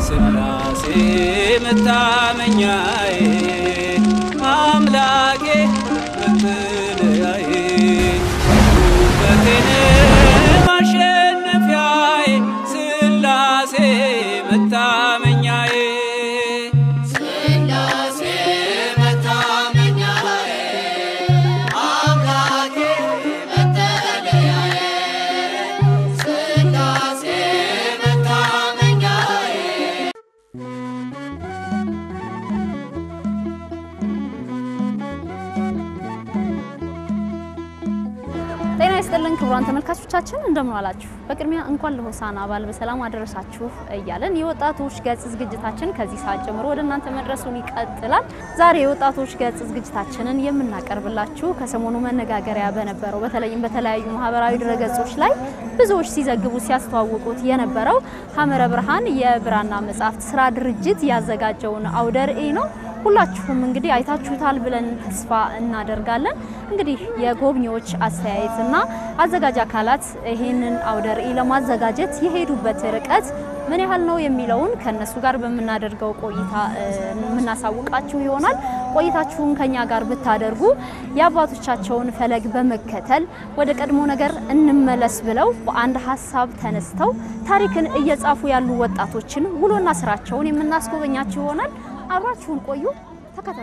ስላሴ መታመኛዬ አምላኬ መጠለያዬ ውበቴን ማሸነፊያዬ ስላሴ መታመኛዬ ስላሴ መታመኛዬ አምላኬ መጠለያዬ ስላሴ መታመኛዬ ጤና ይስጥልን ክቡራን ተመልካቾቻችን እንደምን ዋላችሁ። በቅድሚያ እንኳን ለሆሳዕና በዓል በሰላም አደረሳችሁ እያለን የወጣቶች ገጽ ዝግጅታችን ከዚህ ሰዓት ጀምሮ ወደ እናንተ መድረሱን ይቀጥላል። ዛሬ የወጣቶች ገጽ ዝግጅታችንን የምናቀርብላችሁ ከሰሞኑ መነጋገሪያ በነበረው በተለይም በተለያዩ ማህበራዊ ድረገጾች ላይ ብዙዎች ሲዘግቡ ሲያስተዋውቁት የነበረው ሐመረ ብርሃን የብራና መጽሐፍት ስራ ድርጅት ያዘጋጀውን አውደ ርዕይ ነው። ሁላችሁም እንግዲህ አይታችሁታል ብለን ተስፋ እናደርጋለን። እንግዲህ የጎብኚዎች አስተያየትና አዘጋጅ አካላት ይህንን አውደ ርዕይ ለማዘጋጀት የሄዱበት ርቀት ምን ያህል ነው የሚለውን ከነሱ ጋር በምናደርገው ቆይታ እ, የምናሳውቃችሁ ይሆናል። ቆይታችሁን ከኛ ጋር ብታደርጉ የአባቶቻቸውን ፈለግ በመከተል ወደ ቀድሞ ነገር እንመለስ ብለው በአንድ ሀሳብ ተነስተው ታሪክን እየጻፉ ያሉ ወጣቶችን ውሎና ስራቸውን የምናስጎበኛችሁ ይሆናል። አብራችሁን ቆዩ፣ ተከተሉ።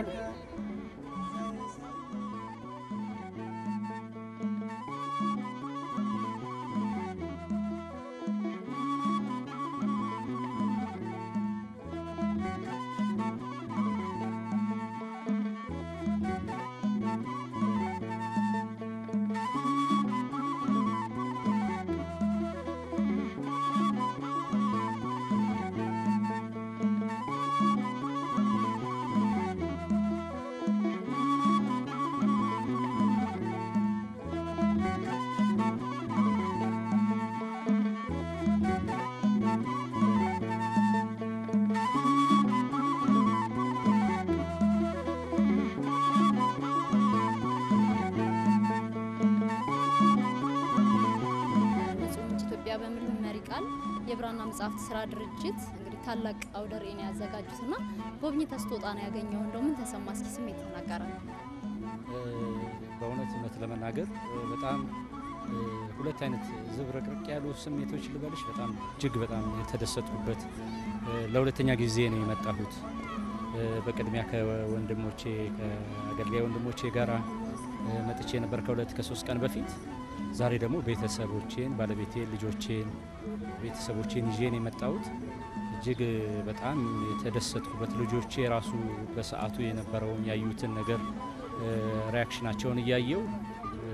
ንጹህ ኢትዮጵያ በሚል መሪ ቃል የብራና መጽሐፍት ስራ ድርጅት እንግዲህ ታላቅ አውደ ርዕይን ያዘጋጁትና ጎብኝተህ ስትወጣ ነው ያገኘው። እንደው ምን ተሰማ? እስኪ ስሜት ተናገራል። በእውነት እውነት ለመናገር እ፣ በጣም እ፣ ሁለት አይነት ዝብርቅርቅ ያሉ ስሜቶች ልበልሽ። በጣም እጅግ በጣም የተደሰጥኩበት እ፣ ለሁለተኛ ጊዜ ነው የመጣሁት። እ፣ በቅድሚያ ከወንድሞቼ ከአገልጋይ ወንድሞቼ ጋራ እ፣ መጥቼ ነበር ከሁለት ከሶስት ቀን በፊት። ዛሬ ደግሞ ቤተሰቦቼን፣ ባለቤቴን፣ ልጆቼን፣ ቤተሰቦቼን ይዤ ነው የመጣሁት። እጅግ በጣም የተደሰጥኩበት ልጆቼ ራሱ በሰዓቱ የነበረውን ያዩትን ነገር እ፣ ሪያክሽናቸውን እያየው እ፣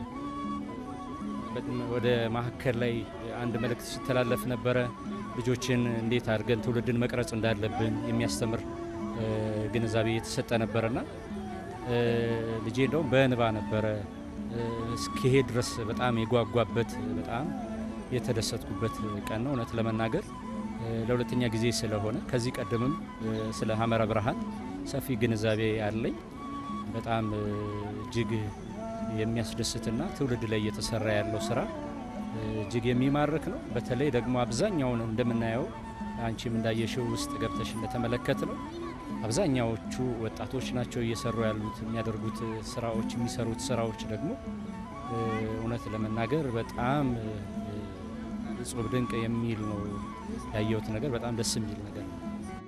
በ- ወደ ማዕከል ላይ አንድ መልእክት ሲተላለፍ ነበረ። ልጆችን እንዴት አድርገን ትውልድን መቅረጽ እንዳለብን የሚያስተምር እ፣ ግንዛቤ የተሰጠ ነበረና እ፣ ልጄ እንደውም በእንባ ነበረ እ፣ እስኪሄድ ድረስ በጣም የጓጓበት በጣም የተደሰትኩበት ቀን ነው። እውነት ለመናገር እ፣ ለሁለተኛ ጊዜ ስለሆነ ከዚህ ቀደምም እ፣ ስለ ሐመረ ብርሃን ሰፊ ግንዛቤ አለኝ። በጣም እ፣ እጅግ የሚያስደስትና ትውልድ ላይ እየተሰራ ያለው ስራ እ፣ እጅግ የሚማርክ ነው። በተለይ ደግሞ አብዛኛውን እንደምናየው አንቺም እንዳየሽው ውስጥ ገብተሽ እንደተመለከት ነው አብዛኛዎቹ ወጣቶች ናቸው እየሰሩ ያሉት። የሚያደርጉት ስራዎች የሚሰሩት ስራዎች ደግሞ እ፣ እውነት ለመናገር በጣም እ፣ እጹብ ድንቅ የሚል ነው ያየሁት ነገር በጣም ደስ የሚል ነገር ነው።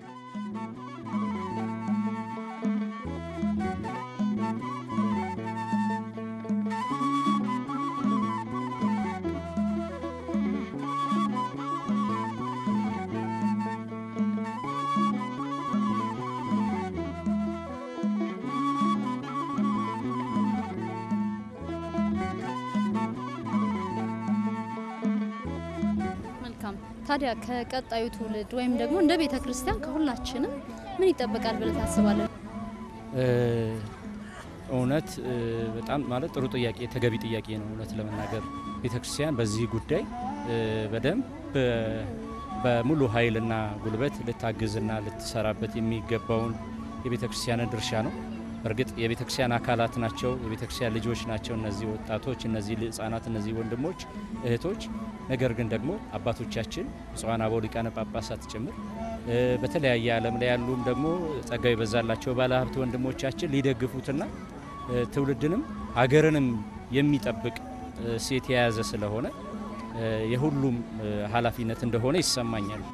መልካም። ታዲያ ከቀጣዩ ትውልድ ወይም ደግሞ እንደ ቤተ ክርስቲያን ከሁላችንም ምን ይጠበቃል ብለህ ታስባለህ? እ፣ እውነት እ፣ በጣም ማለት ጥሩ ጥያቄ ተገቢ ጥያቄ ነው። እውነት ለመናገር ቤተክርስቲያን በዚህ ጉዳይ እ፣ በደንብ እ፣ በሙሉ ኃይልና ጉልበት ልታግዝና ልትሰራበት የሚገባውን የቤተክርስቲያንን ድርሻ ነው። እርግጥ የቤተክርስቲያን አካላት ናቸው፣ የቤተክርስቲያን ልጆች ናቸው እነዚህ ወጣቶች፣ እነዚህ ህጻናት፣ እነዚህ ወንድሞች እህቶች። ነገር ግን ደግሞ አባቶቻችን ብፁዓን አበው ሊቃነ ጳጳሳት ጭምር እ፣ በተለያየ ዓለም ላይ ያሉም ደግሞ ጸጋው የበዛላቸው ባለሀብት ወንድሞቻችን ሊደግፉትና እ፣ ትውልድንም ሀገርንም የሚጠብቅ እ፣ ሴት የያዘ ስለሆነ እ፣ የሁሉም እ፣ ኃላፊነት እንደሆነ ይሰማኛል።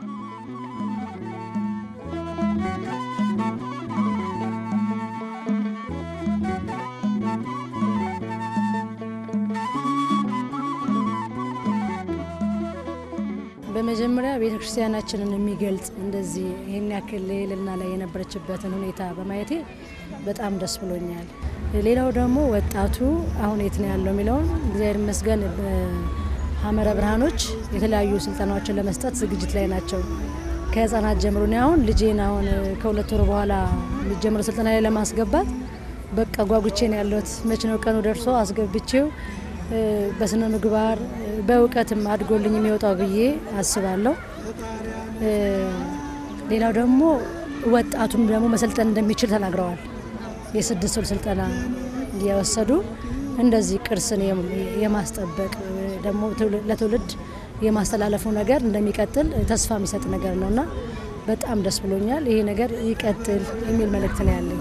በመጀመሪያ ቤተ ክርስቲያናችንን የሚገልጽ እንደዚህ ይህን ያክል ልዕልና ላይ የነበረችበትን ሁኔታ በማየቴ በጣም ደስ ብሎኛል። ሌላው ደግሞ ወጣቱ አሁን የት ነው ያለው የሚለውን እግዚአብሔር ይመስገን በሐመረ ብርሃኖች የተለያዩ ስልጠናዎችን ለመስጠት ዝግጅት ላይ ናቸው። ከህፃናት ጀምሮ እኔ አሁን ልጄን አሁን ከሁለት ወር በኋላ የሚጀምረው ስልጠና ላይ ለማስገባት በቃ ጓጉቼ ነው ያለሁት። መች ነው ቀኑ ደርሶ አስገብቼው እ፣ በስነ ምግባር እ፣ በእውቀትም አድጎልኝ የሚወጣው ብዬ አስባለሁ። እ፣ ሌላው ደግሞ ወጣቱም ደግሞ መሰልጠን እንደሚችል ተናግረዋል። የስድስት ወር ስልጠና እየወሰዱ እንደዚህ ቅርስን የም- የማስጠበቅ እ፣ ደግሞ ትውል- ለትውልድ የማስተላለፉ ነገር እንደሚቀጥል ተስፋ የሚሰጥ ነገር ነው እና በጣም ደስ ብሎኛል። ይሄ ነገር ይቀጥል የሚል መልእክት ነው ያለኝ።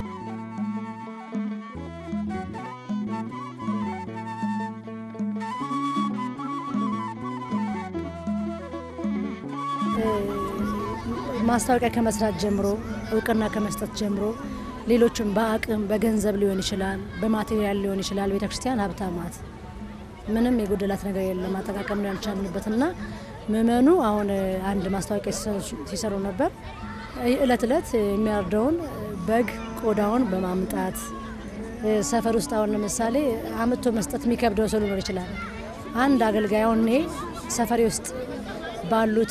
ማስታወቂያ ከመስራት ጀምሮ እውቅና ከመስጠት ጀምሮ ሌሎችም በአቅም በገንዘብ ሊሆን ይችላል፣ በማቴሪያል ሊሆን ይችላል። ቤተ ክርስቲያን ሀብታማት ምንም የጎደላት ነገር የለም። አጠቃቀም ነው ያልቻልንበት እና ምእመኑ አሁን አንድ ማስታወቂያ ሲሰሩ- ሲሰሩ ነበር። እለት እለት የሚያርደውን በግ ቆዳውን በማምጣት ሰፈር ውስጥ አሁን ለምሳሌ አምጥቶ መስጠት የሚከብደው ሰው ሊኖር ይችላል። አንድ አገልጋይ አሁን እኔ ሰፈሬ ውስጥ ባሉት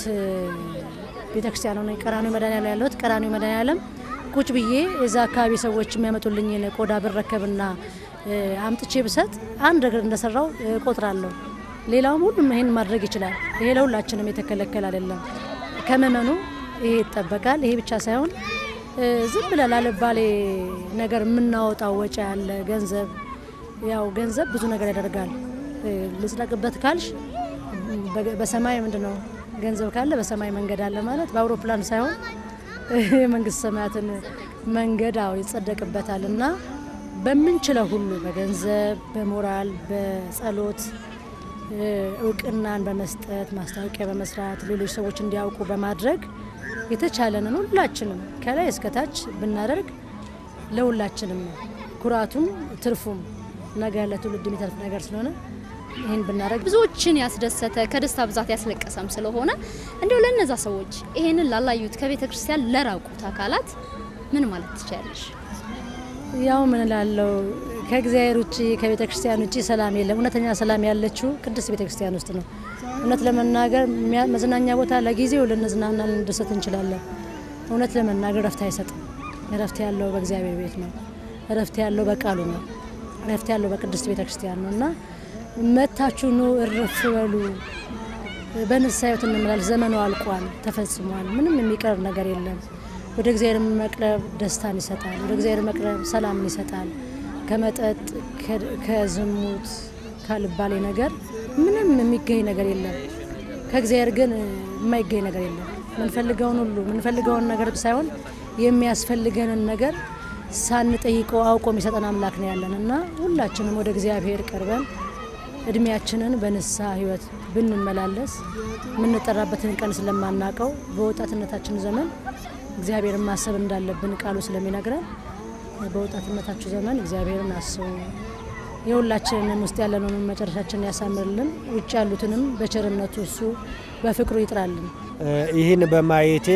ቤተክርስቲያን ሆነ ቀራኒዮ መድኃኔዓለም ያለሁት ቀራኒዮ መድኃኔዓለም ቁጭ ብዬ እዛ አካባቢ ሰዎች የሚያመጡልኝን ቆዳ ብረከብና እ፣ አምጥቼ ብሰጥ አንድ ነገር እንደሰራው እ፣ ቆጥራለሁ። ሌላውም ሁሉም ይሄን ማድረግ ይችላል። ይሄ ለሁላችንም የተከለከለ አይደለም። ከመመኑ ይሄ ይጠበቃል። ይሄ ብቻ ሳይሆን እ፣ ዝም ብለን ላልባሌ ነገር የምናወጣው ወጪ ያለ ገንዘብ ያው ገንዘብ ብዙ ነገር ያደርጋል። እ፣ ልጽደቅበት ካልሽ በ- በሰማይ ምንድን ነው ገንዘብ ካለ በሰማይ መንገድ አለ ማለት በአውሮፕላን ሳይሆን የመንግስት ሰማያትን መንገድ አዎ ይጸደቅበታል እና በምንችለው ሁሉ በገንዘብ፣ በሞራል፣ በጸሎት እ፣ እውቅናን በመስጠት ማስታወቂያ በመስራት ሌሎች ሰዎች እንዲያውቁ በማድረግ የተቻለንን ሁላችንም ከላይ እስከታች ብናደርግ ለሁላችንም ነው ኩራቱም ትርፉም ነገ ለትውልድ የሚተርፍ ነገር ስለሆነ ይህን ብናደርግ ብዙዎችን ያስደሰተ ከደስታ ብዛት ያስለቀሰም ስለሆነ እንዲሁ ለነዛ ሰዎች ይሄንን ላላዩት ከቤተ ክርስቲያን ለራቁት አካላት ምን ማለት ትችላለሽ? ያው ምን ላለው ከእግዚአብሔር ውጭ ከቤተ ክርስቲያን ውጭ ሰላም የለም። እውነተኛ ሰላም ያለችው ቅድስት ቤተ ክርስቲያን ውስጥ ነው። እውነት ለመናገር ሚያ- መዝናኛ ቦታ ለጊዜው ልንዝናና ልንደሰት እንችላለን። እውነት ለመናገር እረፍት አይሰጥም። እረፍት ያለው በእግዚአብሔር ቤት ነው። እረፍት ያለው በቃሉ ነው። እረፍት ያለው በቅድስት ቤተ ክርስቲያን ነው እና መታችሁ ኑ እረፍ በሉ። በንስሐ ሕይወት እንመላለስ። ዘመኑ አልቋል፣ ተፈጽሟል። ምንም የሚቀር ነገር የለም። ወደ እግዚአብሔር መቅረብ ደስታን ይሰጣል። ወደ እግዚአብሔር መቅረብ ሰላምን ይሰጣል። ከመጠጥ ከ- ከዝሙት ካልባሌ ነገር ምንም የሚገኝ ነገር የለም። ከእግዚአብሔር ግን የማይገኝ ነገር የለም። ምንፈልገውን ሁሉ ምንፈልገውን ነገር ሳይሆን የሚያስፈልገንን ነገር ሳንጠይቀው አውቆ የሚሰጠን አምላክ ነው ያለን እና ሁላችንም ወደ እግዚአብሔር ቀርበን እድሜያችንን በንስሐ ህይወት ብንመላለስ የምንጠራበትን ቀን ስለማናቀው በወጣትነታችን ዘመን እግዚአብሔርን ማሰብ እንዳለብን ቃሉ ስለሚነግረን በወጣትነታችሁ ዘመን እግዚአብሔርን አስቡ። የሁላችንንም ውስጥ ያለነውን መጨረሻችንን ያሳምርልን፣ ውጭ ያሉትንም በቸርነቱ እሱ በፍቅሩ ይጥራልን። ይህን በማየቴ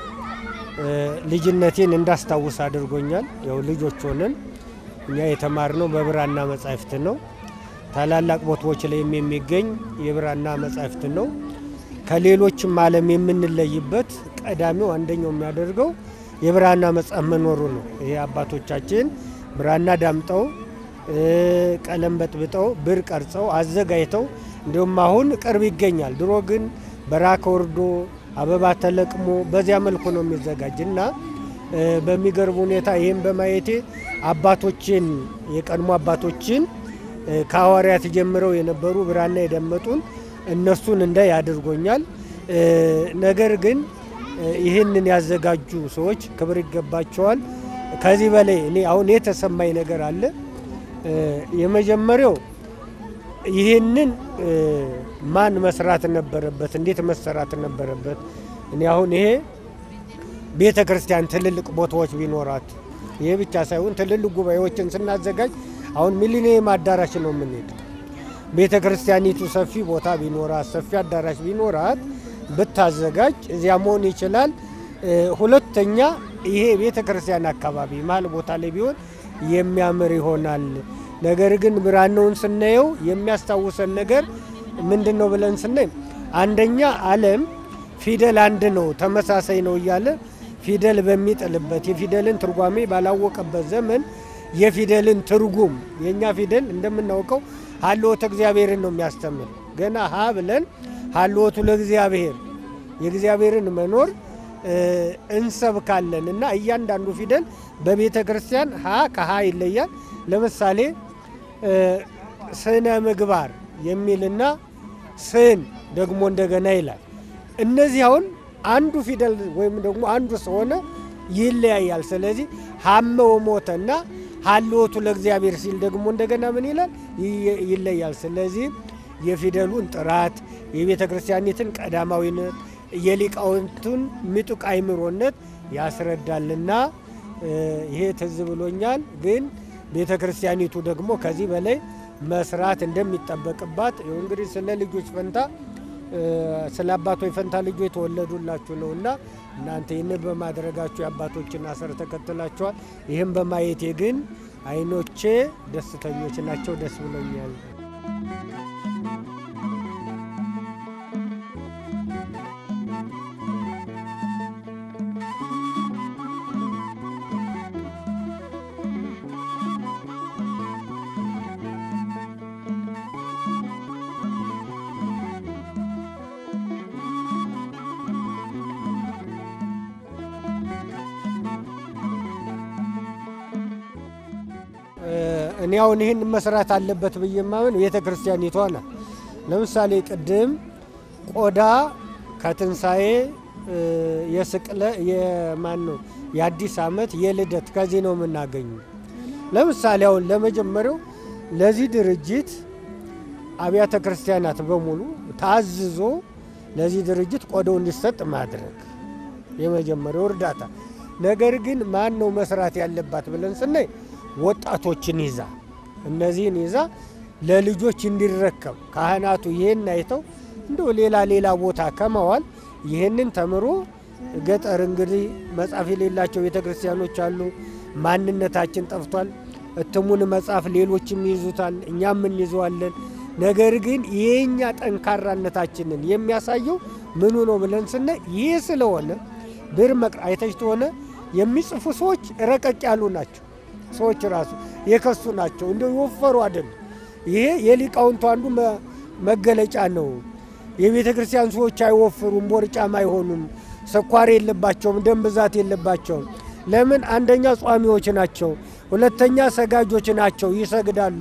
እ፣ ልጅነቴን እንዳስታውስ አድርጎኛል። ያው ልጆች ሆነን እኛ የተማርነው በብራና መጻሕፍት ነው። ታላላቅ ቦታዎች ላይም የሚገኝ የብራና መጻሕፍት ነው። ከሌሎችም ዓለም የምንለይበት ቀዳሚው አንደኛው የሚያደርገው የብራና መጽሐፍ መኖሩ ነው። ይሄ አባቶቻችን ብራና ዳምጠው እ፣ ቀለም በጥብጠው ብር ቀርጸው አዘጋጅተው እንዲሁም አሁን ቅርብ ይገኛል። ድሮ ግን በራከ ወርዶ አበባ ተለቅሞ በዚያ መልኩ ነው የሚዘጋጅ እና እ፣ በሚገርም ሁኔታ ይህም በማየቴ አባቶችን የቀድሞ አባቶችን እ፣ ከሐዋርያት ጀምረው የነበሩ ብራና የደመጡን እነሱን እንዳይ አድርጎኛል። እ፣ ነገር ግን ይህንን ያዘጋጁ ሰዎች ክብር ይገባቸዋል። ከዚህ በላይ እኔ አሁን የተሰማኝ ነገር አለ። የመጀመሪያው ይህንን ማን መስራት ነበረበት? እንዴት መሰራት ነበረበት? እኔ አሁን ይሄ ቤተ ክርስቲያን ትልልቅ ቦታዎች ቢኖራት ይሄ ብቻ ሳይሆን ትልልቅ ጉባኤዎችን ስናዘጋጅ አሁን ሚሊኒየም አዳራሽ ነው የምንሄድ። ቤተ ክርስቲያኒቱ ሰፊ ቦታ ቢኖራት ሰፊ አዳራሽ ቢኖራት ብታዘጋጅ እዚያ መሆን ይችላል። ሁለተኛ ይሄ ቤተ ክርስቲያን አካባቢ መሀል ቦታ ላይ ቢሆን የሚያምር ይሆናል። ነገር ግን ብራናውን ስናየው የሚያስታውሰን ነገር ምንድን ነው ብለን ስናይ አንደኛ ዓለም ፊደል አንድ ነው ተመሳሳይ ነው እያለ ፊደል በሚጥልበት የፊደልን ትርጓሜ ባላወቀበት ዘመን የፊደልን ትርጉም የእኛ ፊደል እንደምናውቀው ሀልዎተ እግዚአብሔርን ነው የሚያስተምር። ገና ሀ ብለን ሀልዎቱ ለእግዚአብሔር የእግዚአብሔርን መኖር እንሰብካለን እና እያንዳንዱ ፊደል በቤተ ክርስቲያን ሀ ከሀ ይለያል። ለምሳሌ ስነ ምግባር የሚልና ስን ደግሞ እንደገና ይላል። እነዚህ አሁን አንዱ ፊደል ወይም ደግሞ አንዱ ስለሆነ ይለያያል። ስለዚህ ሀመ ወሞተ እና ሀልዎቱ ለእግዚአብሔር ሲል ደግሞ እንደገና ምን ይላል ይለያል። ስለዚህ የፊደሉን ጥራት የቤተ ክርስቲያኒትን ቀዳማዊነት የሊቃውንቱን ምጡቅ አይምሮነት ያስረዳልና ይሄ ትዝ ብሎኛል። ግን ቤተ ክርስቲያኒቱ ደግሞ ከዚህ በላይ መስራት እንደሚጠበቅባት ይኸው እንግዲህ ስለ ልጆች ፈንታ ስለ አባቶች ፈንታ ልጆች የተወለዱላችሁ ነው እና እናንተ ይህንን በማድረጋችሁ የአባቶችን አሰር ተከትላችኋል። ይህም በማየቴ ግን አይኖቼ ደስተኞች ናቸው። ደስ ብሎኛል። እኔ አሁን ይህን መስራት አለበት ብዬ ማመን ቤተ ክርስቲያኒቷ ናት። ለምሳሌ ቅድም ቆዳ ከትንሣኤ የስቅለ የማን ነው የአዲስ ዓመት የልደት ከዚህ ነው የምናገኙ። ለምሳሌ አሁን ለመጀመሪያው ለዚህ ድርጅት አብያተ ክርስቲያናት በሙሉ ታዝዞ ለዚህ ድርጅት ቆዳው እንዲሰጥ ማድረግ የመጀመሪያው እርዳታ። ነገር ግን ማን ነው መስራት ያለባት ብለን ስናይ ወጣቶችን ይዛ እነዚህን ይዛ ለልጆች እንዲረከብ ካህናቱ ይህን አይተው እንደው ሌላ ሌላ ቦታ ከመዋል ይህንን ተምሮ ገጠር እንግዲህ መጽሐፍ የሌላቸው ቤተ ክርስቲያኖች አሉ። ማንነታችን ጠፍቷል። እትሙን መጽሐፍ ሌሎችም ይዙታል፣ እኛም እንይዘዋለን። ነገር ግን የኛ ጠንካራነታችንን የሚያሳየው ምኑ ነው ብለን ስናይ ይህ ስለሆነ ብር መቅር አይተች ተሆነ የሚጽፉ ሰዎች ረቀቅ ያሉ ናቸው። ሰዎች ራሱ የከሱ ናቸው፣ እንደ የወፈሩ አይደሉም። ይሄ የሊቃውንቱ አንዱ መገለጫ ነው። የቤተ ክርስቲያን ሰዎች አይወፍሩም፣ ቦርጫም አይሆኑም፣ ስኳር የለባቸውም፣ ደም ብዛት የለባቸውም። ለምን? አንደኛ ጿሚዎች ናቸው፣ ሁለተኛ ሰጋጆች ናቸው፣ ይሰግዳሉ።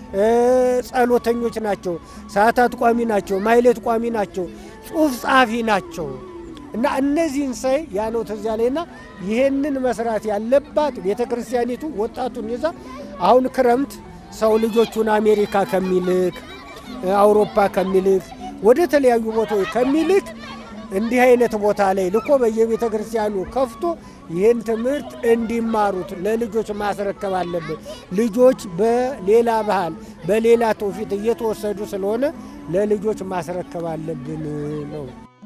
ጸሎተኞች ናቸው፣ ሰዓታት ቋሚ ናቸው፣ ማይሌት ቋሚ ናቸው፣ ጽሑፍ ጸሐፊ ናቸው። እና እነዚህን ሳይ ያ ነው ትዝ ያለኝና ይሄንን መስራት ያለባት ቤተ ክርስቲያኒቱ ወጣቱን ይዛ አሁን ክረምት ሰው ልጆቹን አሜሪካ ከሚልክ አውሮፓ ከሚልክ ወደ ተለያዩ ቦታዎች ከሚልክ እንዲህ አይነት ቦታ ላይ ልኮ በየቤተ ክርስቲያኑ ከፍቶ ይህን ትምህርት እንዲማሩት ለልጆች ማስረከብ አለብን። ልጆች በሌላ ባህል በሌላ ትውፊት እየተወሰዱ ስለሆነ ለልጆች ማስረከብ አለብን ነው።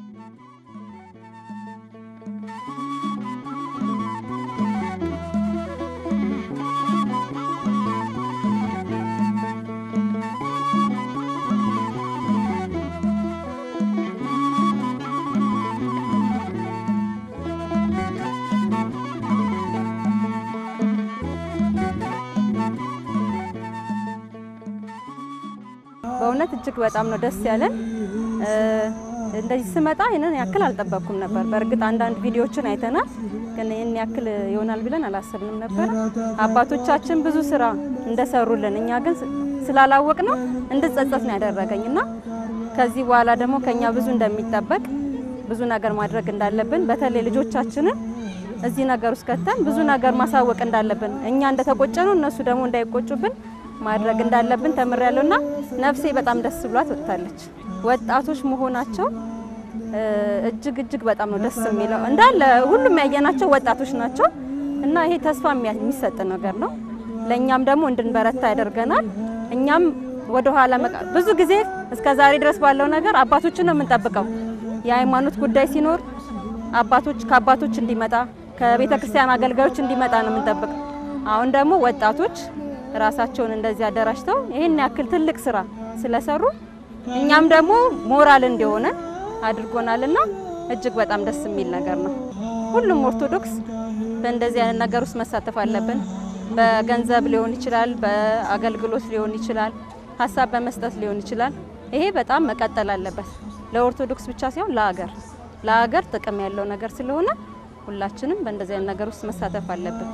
በእውነት እጅግ በጣም ነው ደስ ያለን። እንደዚህ ስመጣ ይህንን ያክል አልጠበቅኩም ነበር። በእርግጥ አንዳንድ ቪዲዮዎችን አይተናል፣ ግን ይህን ያክል ይሆናል ብለን አላሰብንም ነበር። አባቶቻችን ብዙ ስራ እንደሰሩልን እኛ ግን ስላላወቅ ነው እንድጸጸት ነው ያደረገኝ እና ከዚህ በኋላ ደግሞ ከኛ ብዙ እንደሚጠበቅ ብዙ ነገር ማድረግ እንዳለብን በተለይ ልጆቻችንን እዚህ ነገር ውስጥ ከተን ብዙ ነገር ማሳወቅ እንዳለብን እኛ እንደተቆጨ ነው እነሱ ደግሞ እንዳይቆጩብን ማድረግ እንዳለብን ተምሬያለሁና ነፍሴ በጣም ደስ ብሏት ወጥታለች። ወጣቶች መሆናቸው እ፣ እጅግ እጅግ በጣም ነው ደስ የሚለው። እንዳለ ሁሉም ያየናቸው ወጣቶች ናቸው እና ይሄ ተስፋ የሚያ- የሚሰጥ ነገር ነው። ለእኛም ደግሞ እንድንበረታ ያደርገናል። እኛም ወደ ኋላ መቃ- ብዙ ጊዜ እስከ ዛሬ ድረስ ባለው ነገር አባቶችን ነው የምንጠብቀው። የሃይማኖት ጉዳይ ሲኖር አባቶች ከአባቶች እንዲመጣ ከቤተ ክርስቲያን አገልጋዮች እንዲመጣ ነው የምንጠብቀው። አሁን ደግሞ ወጣቶች ራሳቸውን እንደዚህ አደራጅተው ይህን ያክል ትልቅ ስራ ስለሰሩ እኛም ደግሞ ሞራል እንዲሆነ አድርጎናልና እጅግ በጣም ደስ የሚል ነገር ነው። ሁሉም ኦርቶዶክስ በእንደዚህ አይነት ነገር ውስጥ መሳተፍ አለብን። በገንዘብ ሊሆን ይችላል፣ በአገልግሎት ሊሆን ይችላል፣ ሀሳብ በመስጠት ሊሆን ይችላል። ይሄ በጣም መቀጠል አለበት። ለኦርቶዶክስ ብቻ ሳይሆን ለሀገር ለሀገር ጥቅም ያለው ነገር ስለሆነ ሁላችንም በእንደዚህ አይነት ነገር ውስጥ መሳተፍ አለብን።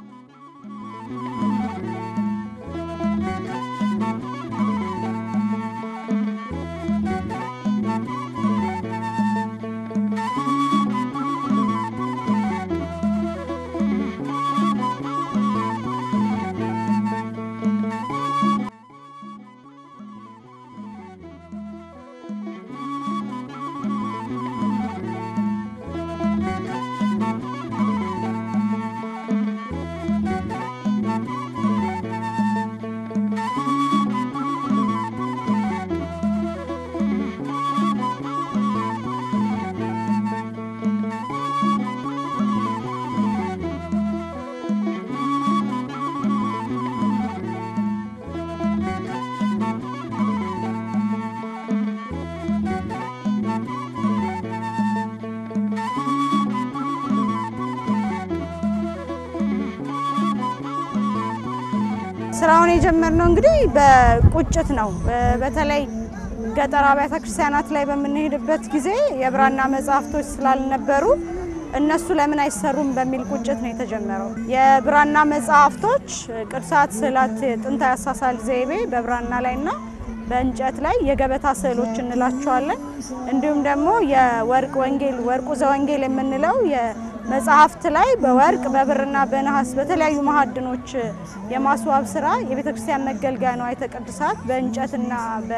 ስራውን የጀመርነው እንግዲህ በቁጭት ነው። በተለይ ገጠር አብያተ ክርስቲያናት ላይ በምንሄድበት ጊዜ የብራና መጽሐፍቶች ስላልነበሩ እነሱ ለምን አይሰሩም በሚል ቁጭት ነው የተጀመረው። የብራና መጽሐፍቶች ቅርሳት፣ ስዕላት፣ ጥንታዊ አሳሳል ዘይቤ በብራና ላይና በእንጨት ላይ የገበታ ስዕሎች እንላቸዋለን። እንዲሁም ደግሞ የወርቅ ወንጌል ወርቁ ዘወንጌል የምንለው የመጽሐፍት ላይ በወርቅ በብርና በነሐስ በተለያዩ ማዕድኖች የማስዋብ ስራ የቤተ ክርስቲያን መገልገያ ንዋየ ቅድሳት በእንጨትና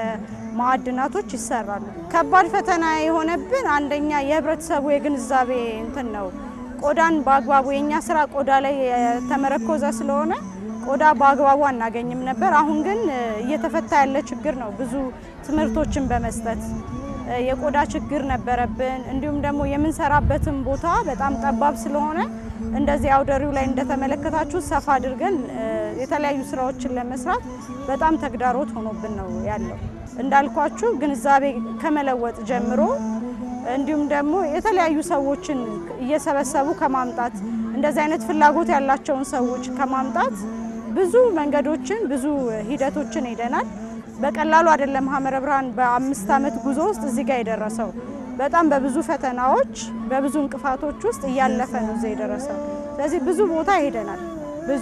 በማዕድናቶች ይሰራሉ። ከባድ ፈተና የሆነብን አንደኛ የህብረተሰቡ የግንዛቤ እንትን ነው። ቆዳን በአግባቡ የእኛ ስራ ቆዳ ላይ የተመረኮዘ ስለሆነ ቆዳ በአግባቡ አናገኝም ነበር። አሁን ግን እየተፈታ ያለ ችግር ነው። ብዙ ትምህርቶችን በመስጠት የቆዳ ችግር ነበረብን። እንዲሁም ደግሞ የምንሰራበትን ቦታ በጣም ጠባብ ስለሆነ እንደዚህ አውደሪው ላይ እንደተመለከታችሁ ሰፋ አድርገን የተለያዩ ስራዎችን ለመስራት በጣም ተግዳሮት ሆኖብን ነው ያለው። እንዳልኳችሁ ግንዛቤ ከመለወጥ ጀምሮ እንዲሁም ደግሞ የተለያዩ ሰዎችን እየሰበሰቡ ከማምጣት እንደዚህ አይነት ፍላጎት ያላቸውን ሰዎች ከማምጣት ብዙ መንገዶችን ብዙ ሂደቶችን ሄደናል። በቀላሉ አይደለም ሐመረ ብርሃን በአምስት ዓመት ጉዞ ውስጥ እዚህ ጋር የደረሰው። በጣም በብዙ ፈተናዎች በብዙ እንቅፋቶች ውስጥ እያለፈ ነው እዚህ የደረሰው። ስለዚህ ብዙ ቦታ ሄደናል ብዙ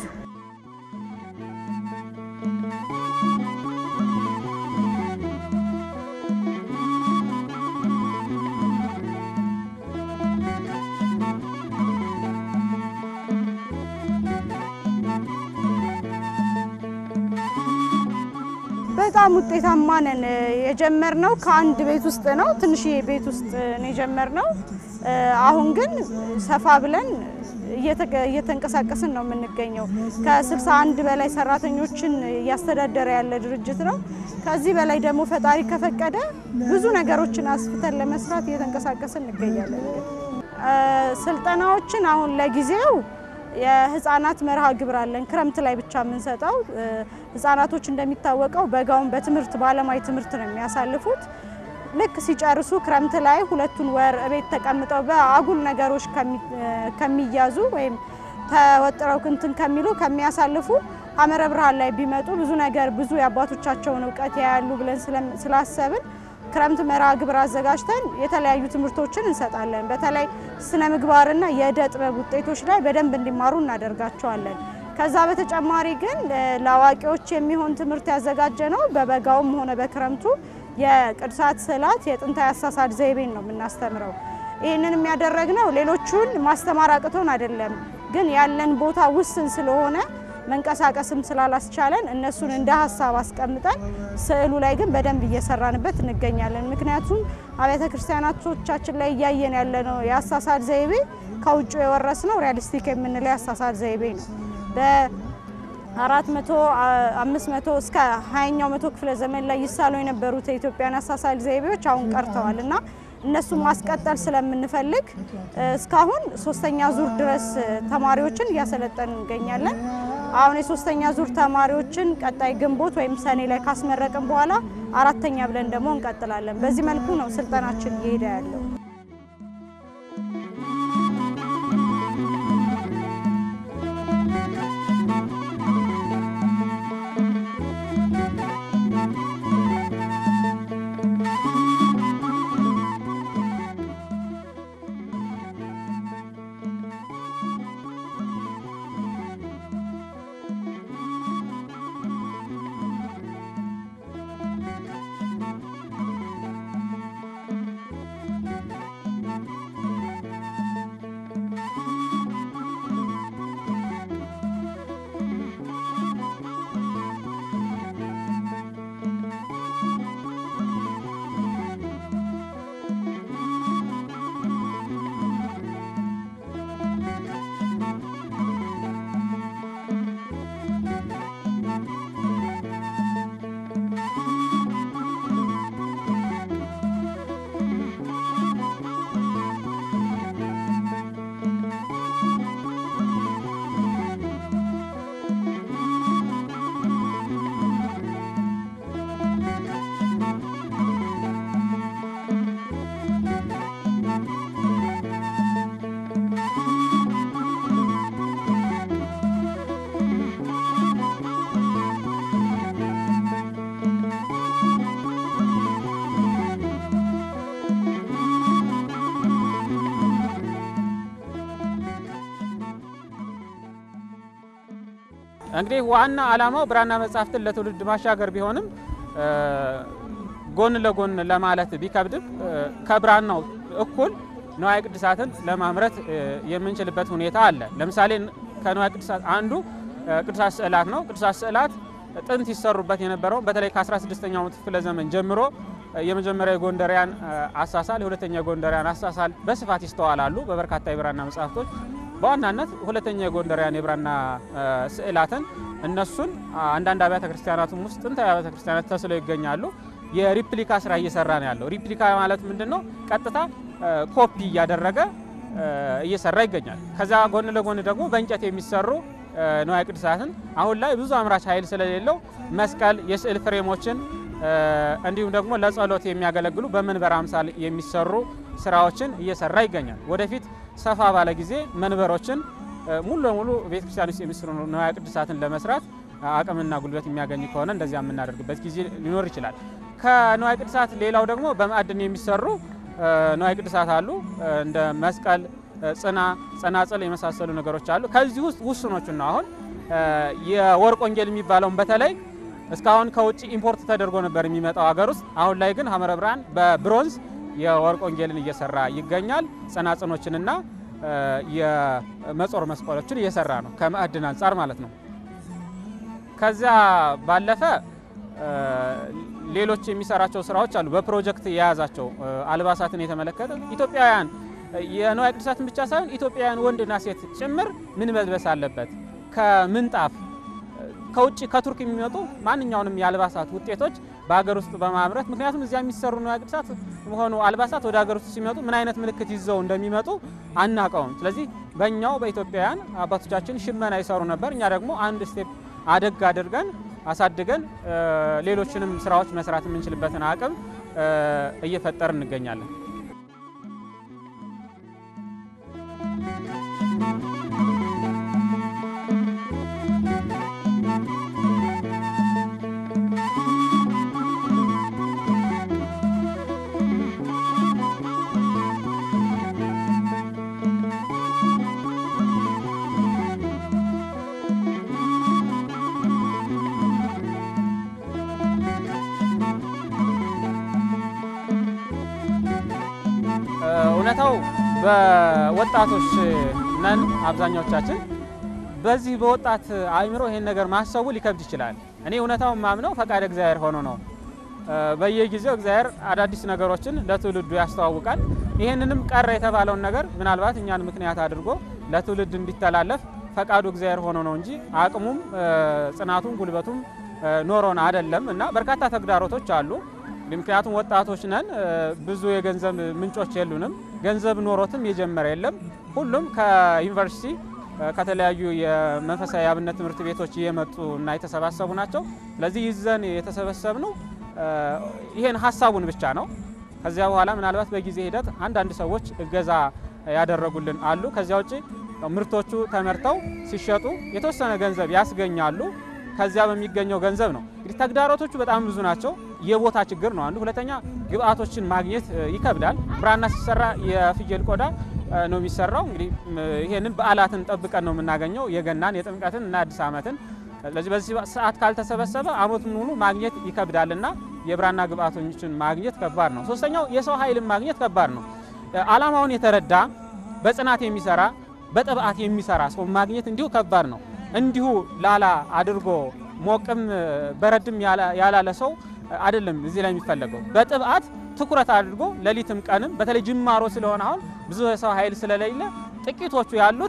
በጣም ውጤታማ ነን። የጀመርነው ከአንድ ቤት ውስጥ ነው፣ ትንሽዬ ቤት ውስጥ ነው የጀመርነው። አሁን ግን ሰፋ ብለን እየተንቀሳቀስን ነው የምንገኘው። ከ61 በላይ ሰራተኞችን እያስተዳደረ ያለ ድርጅት ነው። ከዚህ በላይ ደግሞ ፈጣሪ ከፈቀደ ብዙ ነገሮችን አስፍተን ለመስራት እየተንቀሳቀስን እንገኛለን። ስልጠናዎችን አሁን ለጊዜው የህፃናት መርሃ ግብር አለን። ክረምት ላይ ብቻ የምንሰጠው ህፃናቶች እንደሚታወቀው በጋውን በትምህርት በአለማዊ ትምህርት ነው የሚያሳልፉት። ልክ ሲጨርሱ ክረምት ላይ ሁለቱን ወር እቤት ተቀምጠው በአጉል ነገሮች ከሚያዙ ወይም ተወጥረው ክንትን ከሚሉ ከሚያሳልፉ ሐመረ ብርሃን ላይ ቢመጡ ብዙ ነገር ብዙ የአባቶቻቸውን እውቀት ያያሉ ብለን ስላሰብን ክረምት መርሃ ግብር አዘጋጅተን የተለያዩ ትምህርቶችን እንሰጣለን። በተለይ ስነ ምግባርና የእደ ጥበብ ውጤቶች ላይ በደንብ እንዲማሩ እናደርጋቸዋለን። ከዛ በተጨማሪ ግን ለአዋቂዎች የሚሆን ትምህርት ያዘጋጀ ነው። በበጋውም ሆነ በክረምቱ የቅዱሳት ስዕላት የጥንታዊ አሳሳል ዘይቤን ነው የምናስተምረው። ይህንን የሚያደረግነው ሌሎቹን ማስተማር አቅቶን አይደለም፣ ግን ያለን ቦታ ውስን ስለሆነ መንቀሳቀስም ስላላስቻለን እነሱን እንደ ሀሳብ አስቀምጠን ስዕሉ ላይ ግን በደንብ እየሰራንበት እንገኛለን። ምክንያቱም አብያተ ክርስቲያናቶቻችን ላይ እያየን ያለነው የአሳሳል ዘይቤ ከውጭ የወረስነው ሪያሊስቲክ የምንለው የአሳሳል ዘይቤ ነው። በአራት መቶ አምስት መቶ እስከ ሀያኛው መቶ ክፍለ ዘመን ላይ ይሳሉ የነበሩት የኢትዮጵያን አሳሳል ዘይቤዎች አሁን ቀርተዋል እና እነሱን ማስቀጠል ስለምንፈልግ እስካሁን ሶስተኛ ዙር ድረስ ተማሪዎችን እያሰለጠን እንገኛለን። አሁን የሶስተኛ ዙር ተማሪዎችን ቀጣይ ግንቦት ወይም ሰኔ ላይ ካስመረቅን በኋላ አራተኛ ብለን ደግሞ እንቀጥላለን። በዚህ መልኩ ነው ስልጠናችን እየሄደ ያለው። እንግዲህ ዋና ዓላማው ብራና መጻሕፍትን ለትውልድ ማሻገር ቢሆንም ጎን ለጎን ለማለት ቢከብድም ከብራናው እኩል ንዋየ ቅድሳትን ለማምረት የምንችልበት ሁኔታ አለ። ለምሳሌ ከንዋየ ቅድሳት አንዱ ቅዱሳት ስዕላት ነው። ቅዱሳት ስዕላት ጥንት ይሰሩበት የነበረው በተለይ ከ16ኛው ክፍለ ዘመን ጀምሮ የመጀመሪያ የጎንደሪያን አሳሳል፣ የሁለተኛ የጎንደሪያን አሳሳል በስፋት ይስተዋላሉ በበርካታ የብራና መጻሕፍቶች። በዋናነት ሁለተኛ የጎንደሪያን የብራና ስዕላትን እነሱን አንዳንድ አብያተ ክርስቲያናቱም ውስጥ ጥንታዊ አብያተ ክርስቲያናት ተስለው ይገኛሉ። የሪፕሊካ ስራ እየሰራ ነው ያለው። ሪፕሊካ ማለት ምንድን ነው? ቀጥታ ኮፒ እያደረገ እየሰራ ይገኛል። ከዛ ጎን ለጎን ደግሞ በእንጨት የሚሰሩ ንዋየ ቅድሳትን አሁን ላይ ብዙ አምራች ኃይል ስለሌለው መስቀል፣ የስዕል ፍሬሞችን እንዲሁም ደግሞ ለጸሎት የሚያገለግሉ በመንበር አምሳል የሚሰሩ ስራዎችን እየሰራ ይገኛል። ወደፊት ሰፋ ባለ ጊዜ መንበሮችን ሙሉ ለሙሉ ቤተክርስቲያን ውስጥ የሚሰሩ ንዋየ ቅድሳትን ለመስራት አቅምና ጉልበት የሚያገኝ ከሆነ እንደዚያ የምናደርግበት ጊዜ ሊኖር ይችላል። ከንዋየ ቅድሳት ሌላው ደግሞ በማዕድን የሚሰሩ ንዋየ ቅድሳት አሉ። እንደ መስቀል፣ ጽና፣ ጸናጽል የመሳሰሉ ነገሮች አሉ። ከዚህ ውስጥ ውስኖቹን ነው አሁን የወርቅ ወንጌል የሚባለውን በተለይ እስካሁን ከውጭ ኢምፖርት ተደርጎ ነበር የሚመጣው ሀገር ውስጥ። አሁን ላይ ግን ሐመረ ብርሃን በብሮንዝ የወርቅ ወንጌልን እየሰራ ይገኛል። ጸናጽኖችንና የመጾር መስቀሎችን እየሰራ ነው ከማዕድን አንጻር ማለት ነው። ከዚያ ባለፈ ሌሎች የሚሰራቸው ስራዎች አሉ። በፕሮጀክት የያዛቸው አልባሳትን የተመለከተ ኢትዮጵያውያን የንዋየ ቅድሳትን ብቻ ሳይሆን ኢትዮጵያውያን ወንድና ሴት ጭምር ምን መልበስ አለበት ከምንጣፍ ከውጭ ከቱርክ የሚመጡ ማንኛውንም የአልባሳት ውጤቶች በሀገር ውስጥ በማምረት ምክንያቱም እዚያ የሚሰሩ ንዋየ ቅድሳት ሆኑ አልባሳት ወደ ሀገር ውስጥ ሲመጡ ምን አይነት ምልክት ይዘው እንደሚመጡ አናቀውም። ስለዚህ በእኛው በኢትዮጵያውያን አባቶቻችን ሽመና ይሰሩ ነበር። እኛ ደግሞ አንድ ስቴፕ አደግ አድርገን አሳድገን ሌሎችንም ስራዎች መስራት የምንችልበትን አቅም እየፈጠር እንገኛለን። ወጣቶች ነን አብዛኛዎቻችን። በዚህ በወጣት አእምሮ ይሄን ነገር ማሰቡ ሊከብድ ይችላል። እኔ እውነታውን ማምነው ፈቃድ እግዚአብሔር ሆኖ ነው። በየጊዜው እግዚአብሔር አዳዲስ ነገሮችን ለትውልዱ ያስተዋውቃል። ይህንንም ቀረ የተባለውን ነገር ምናልባት እኛን ምክንያት አድርጎ ለትውልድ እንዲተላለፍ ፈቃዱ እግዚአብሔር ሆኖ ነው እንጂ አቅሙም ጽናቱም ጉልበቱም ኖሮን አይደለም እና በርካታ ተግዳሮቶች አሉ። ምክንያቱም ወጣቶች ነን፣ ብዙ የገንዘብ ምንጮች የሉንም። ገንዘብ ኖሮትም የጀመረ የለም። ሁሉም ከዩኒቨርሲቲ ከተለያዩ የመንፈሳዊ አብነት ትምህርት ቤቶች እየመጡ እና የተሰባሰቡ ናቸው። ስለዚህ ይዘን የተሰበሰብነው ይሄን ሀሳቡን ብቻ ነው። ከዚያ በኋላ ምናልባት በጊዜ ሂደት አንዳንድ ሰዎች እገዛ ያደረጉልን አሉ። ከዚያ ውጭ ምርቶቹ ተመርተው ሲሸጡ የተወሰነ ገንዘብ ያስገኛሉ። ከዚያ በሚገኘው ገንዘብ ነው እንግዲህ ተግዳሮቶቹ በጣም ብዙ ናቸው። የቦታ ችግር ነው አንዱ። ሁለተኛ ግብአቶችን ማግኘት ይከብዳል። ብራና ሲሰራ የፍየል ቆዳ ነው የሚሰራው። እንግዲህ ይሄንን በዓላትን ጠብቀን ነው የምናገኘው፣ የገናን፣ የጥምቀትን እና አዲስ ዓመትን። ስለዚህ በዚህ ሰዓት ካልተሰበሰበ አመቱን ሙሉ ማግኘት ይከብዳልና የብራና ግብአቶችን ማግኘት ከባድ ነው። ሶስተኛው የሰው ኃይልን ማግኘት ከባድ ነው። አላማውን የተረዳ በጽናት የሚሰራ በጥብዓት የሚሰራ ሰው ማግኘት እንዲሁ ከባድ ነው። እንዲሁ ላላ አድርጎ ሞቅም በረድም ያላለ ሰው አይደለም እዚህ ላይ የሚፈለገው። በጥብዓት ትኩረት አድርጎ ሌሊትም ቀንም በተለይ ጅማሮ ስለሆነ አሁን ብዙ የሰው ኃይል ስለሌለ ጥቂቶቹ ያሉት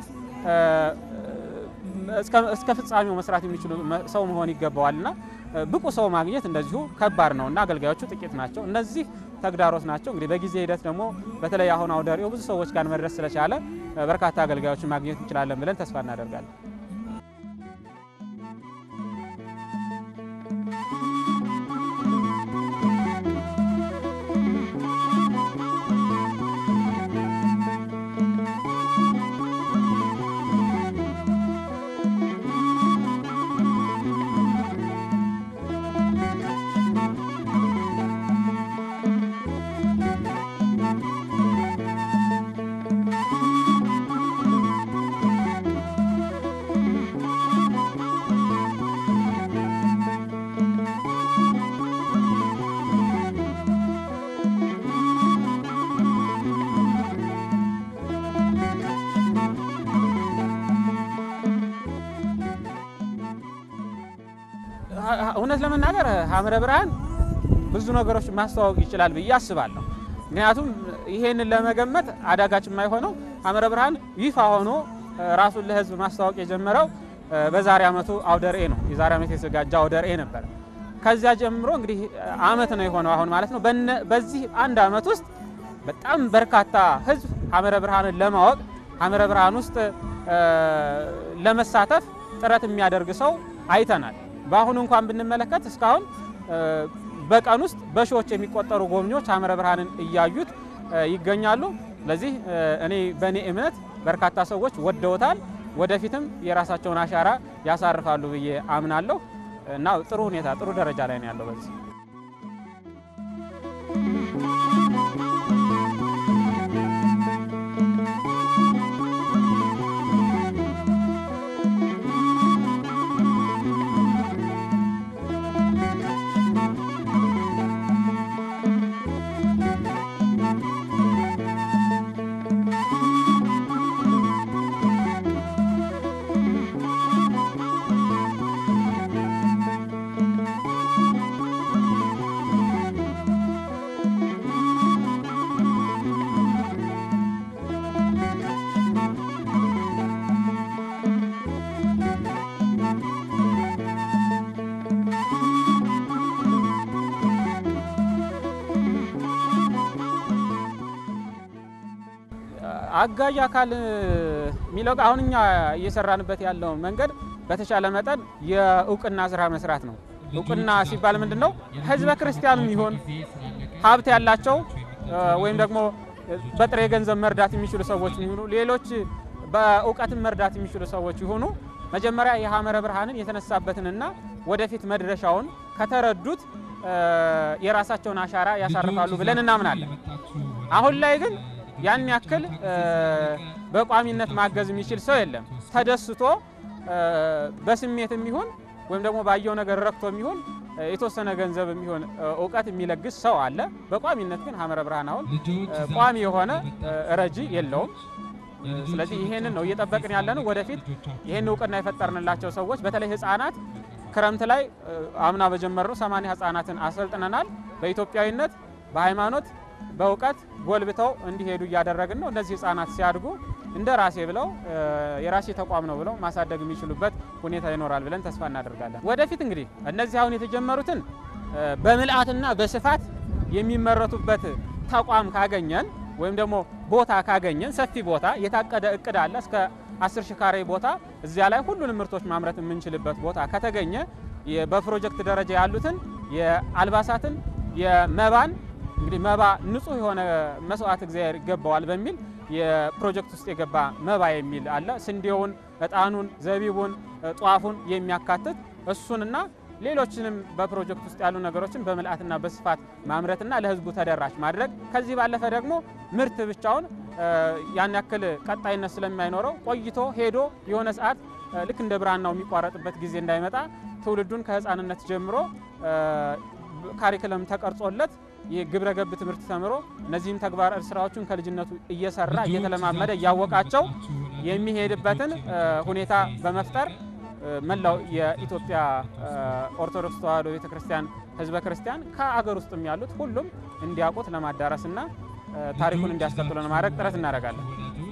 እስከ ፍጻሜው መስራት የሚችሉ ሰው መሆን ይገባዋልና ብቁ ሰው ማግኘት እንደዚሁ ከባድ ነው እና አገልጋዮቹ ጥቂት ናቸው። እነዚህ ተግዳሮት ናቸው። እንግዲህ በጊዜ ሂደት ደግሞ በተለይ አሁን አውደ ርዕዩ ብዙ ሰዎች ጋር መድረስ ስለቻለ በርካታ አገልጋዮችን ማግኘት እንችላለን ብለን ተስፋ እናደርጋለን። እውነት ለመናገር ሐመረ ብርሃን ብዙ ነገሮች ማስተዋወቅ ይችላል ብዬ አስባለሁ። ምክንያቱም ይሄንን ለመገመት አዳጋች የማይሆነው ሐመረ ብርሃን ይፋ ሆኖ ራሱን ለሕዝብ ማስተዋወቅ የጀመረው በዛሬ ዓመቱ አውደ ርዕይ ነው። የዛሬ ዓመት የተዘጋጀ አውደ ርዕይ ነበር። ከዚያ ጀምሮ እንግዲህ ዓመት ነው የሆነው አሁን ማለት ነው። በዚህ አንድ ዓመት ውስጥ በጣም በርካታ ሕዝብ ሐመረ ብርሃንን ለማወቅ ሐመረ ብርሃን ውስጥ ለመሳተፍ ጥረት የሚያደርግ ሰው አይተናል። በአሁኑ እንኳን ብንመለከት እስካሁን በቀን ውስጥ በሺዎች የሚቆጠሩ ጎብኚዎች ሐመረ ብርሃንን እያዩት ይገኛሉ። ስለዚህ እኔ በእኔ እምነት በርካታ ሰዎች ወደውታል። ወደፊትም የራሳቸውን አሻራ ያሳርፋሉ ብዬ አምናለሁ እና ጥሩ ሁኔታ ጥሩ ደረጃ ላይ ነው ያለው በዚህ አጋዥ አካል የሚለው አሁን እኛ እየሰራንበት ያለው መንገድ በተቻለ መጠን የእውቅና ስራ መስራት ነው። እውቅና ሲባል ምንድን ነው? ህዝበ ክርስቲያንም ይሆን ሀብት ያላቸው ወይም ደግሞ በጥሬ ገንዘብ መርዳት የሚችሉ ሰዎች ይሁኑ፣ ሌሎች በእውቀትም መርዳት የሚችሉ ሰዎች ይሁኑ መጀመሪያ የሐመረ ብርሃንን የተነሳበትንና ወደፊት መድረሻውን ከተረዱት የራሳቸውን አሻራ ያሳርፋሉ ብለን እናምናለን። አሁን ላይ ግን ያን ያክል በቋሚነት ማገዝ የሚችል ሰው የለም። ተደስቶ በስሜት የሚሆን ወይም ደግሞ ባየው ነገር ረክቶ የሚሆን የተወሰነ ገንዘብ የሚሆን እውቀት የሚለግስ ሰው አለ። በቋሚነት ግን ሐመረ ብርሃን አሁን ቋሚ የሆነ ረጂ የለውም። ስለዚህ ይሄንን ነው እየጠበቅን ያለ ነው። ወደፊት ይሄን እውቅና የፈጠርንላቸው ሰዎች በተለይ ህፃናት ክረምት ላይ አምና በጀመርነው ሰማንያ ህፃናትን አሰልጥነናል። በኢትዮጵያዊነት በሃይማኖት በእውቀት ጎልብተው እንዲሄዱ እያደረግን ነው። እነዚህ ህፃናት ሲያድጉ እንደ ራሴ ብለው የራሴ ተቋም ነው ብለው ማሳደግ የሚችሉበት ሁኔታ ይኖራል ብለን ተስፋ እናደርጋለን። ወደፊት እንግዲህ እነዚህ አሁን የተጀመሩትን በምልአትና በስፋት የሚመረቱበት ተቋም ካገኘን ወይም ደግሞ ቦታ ካገኘን ሰፊ ቦታ የታቀደ እቅድ አለ እስከ 10 ሺህ ካሬ ቦታ እዚያ ላይ ሁሉንም ምርቶች ማምረት የምንችልበት ቦታ ከተገኘ በፕሮጀክት ደረጃ ያሉትን የአልባሳትን የመባን እንግዲህ መባ ንጹህ የሆነ መስዋዕት እግዚአብሔር ይገባዋል በሚል የፕሮጀክት ውስጥ የገባ መባ የሚል አለ። ስንዴውን፣ እጣኑን፣ ዘቢቡን፣ ጧፉን የሚያካትት እሱንና ሌሎችንም በፕሮጀክት ውስጥ ያሉ ነገሮችን በምልአትና በስፋት ማምረትና ለህዝቡ ተደራሽ ማድረግ ከዚህ ባለፈ ደግሞ ምርት ብቻውን ያን ያክል ቀጣይነት ስለማይኖረው ቆይቶ ሄዶ የሆነ ሰዓት ልክ እንደ ብራናው የሚቋረጥበት ጊዜ እንዳይመጣ ትውልዱን ከህፃንነት ጀምሮ ካሪክለም ተቀርጾለት የግብረ ገብ ትምህርት ተምሮ እነዚህም ተግባር ስራዎችን ከልጅነቱ እየሰራ እየተለማመደ እያወቃቸው የሚሄድበትን ሁኔታ በመፍጠር መላው የኢትዮጵያ ኦርቶዶክስ ተዋሕዶ ቤተክርስቲያን ህዝበ ክርስቲያን ከአገር ውስጥም ያሉት ሁሉም እንዲያውቁት ለማዳረስና ታሪኩን እንዲያስቀጥሉ ለማድረግ ጥረት እናደርጋለን።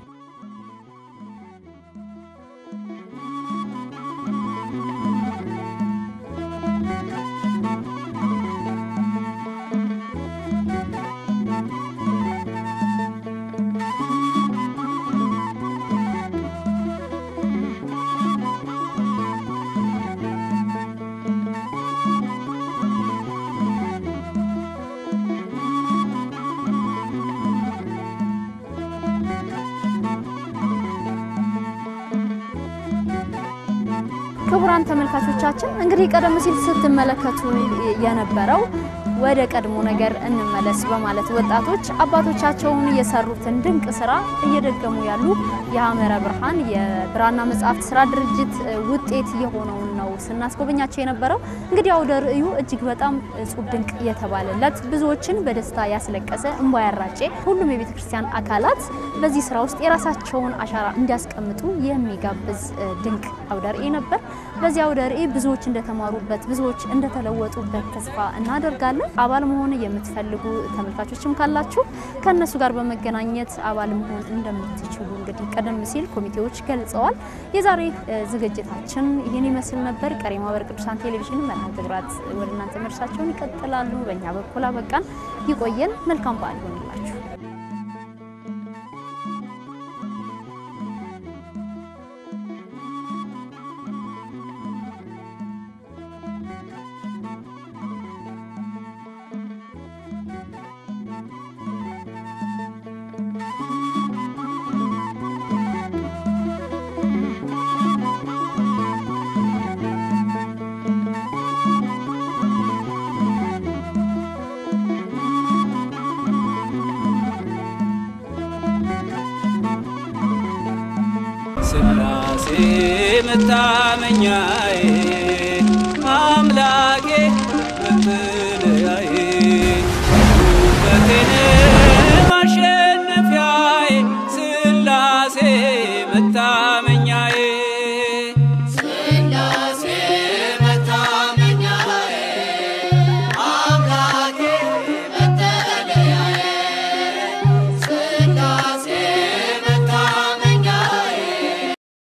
ክቡራን ተመልካቾቻችን እንግዲህ ቀደም ሲል ስትመለከቱ የነበረው ወደ ቀድሞ ነገር እንመለስ በማለት ወጣቶች አባቶቻቸውን የሰሩትን ድንቅ ስራ እየደገሙ ያሉ የሐመረ ብርሃን የብራና መጽሐፍት ስራ ድርጅት ውጤት የሆነውን ነው ስናስጎበኛቸው የነበረው። እንግዲህ አውደ ርዕዩ እጅግ በጣም እጹብ ድንቅ የተባለለት ብዙዎችን በደስታ ያስለቀሰ እንባ ያራጨ ሁሉም የቤተ ክርስቲያን አካላት በዚህ ስራ ውስጥ የራሳቸውን አሻራ እንዲያስቀምጡ የሚጋብዝ ድንቅ አውደ ርዕይ ነበር። በዚህ አውደ ርዕይ ብዙዎች እንደተማሩበት፣ ብዙዎች እንደተለወጡበት ተስፋ እናደርጋለን። አባል መሆን የምትፈልጉ ተመልካቾችም ካላችሁ ከእነሱ ጋር በመገናኘት አባል መሆን እንደምትችሉ እንግዲህ ቀደም ሲል ኮሚቴዎች ገልጸዋል። የዛሬ ዝግጅታችን ይህን ይመስል ነበር። ቀሪ ማህበረ ቅዱሳን ቴሌቪዥን መርሃ ግብራት ወደ እናንተ መድረሳቸውን ይቀጥላሉ። በእኛ በኩል አበቃን። ይቆየን። መልካም በዓል ይሆንላችሁ። ስላሴ መታመኛዬ አምላኬ መጠለያዬ ውበቴን ማሸነፊያዬ ስላሴ መታመኛዬ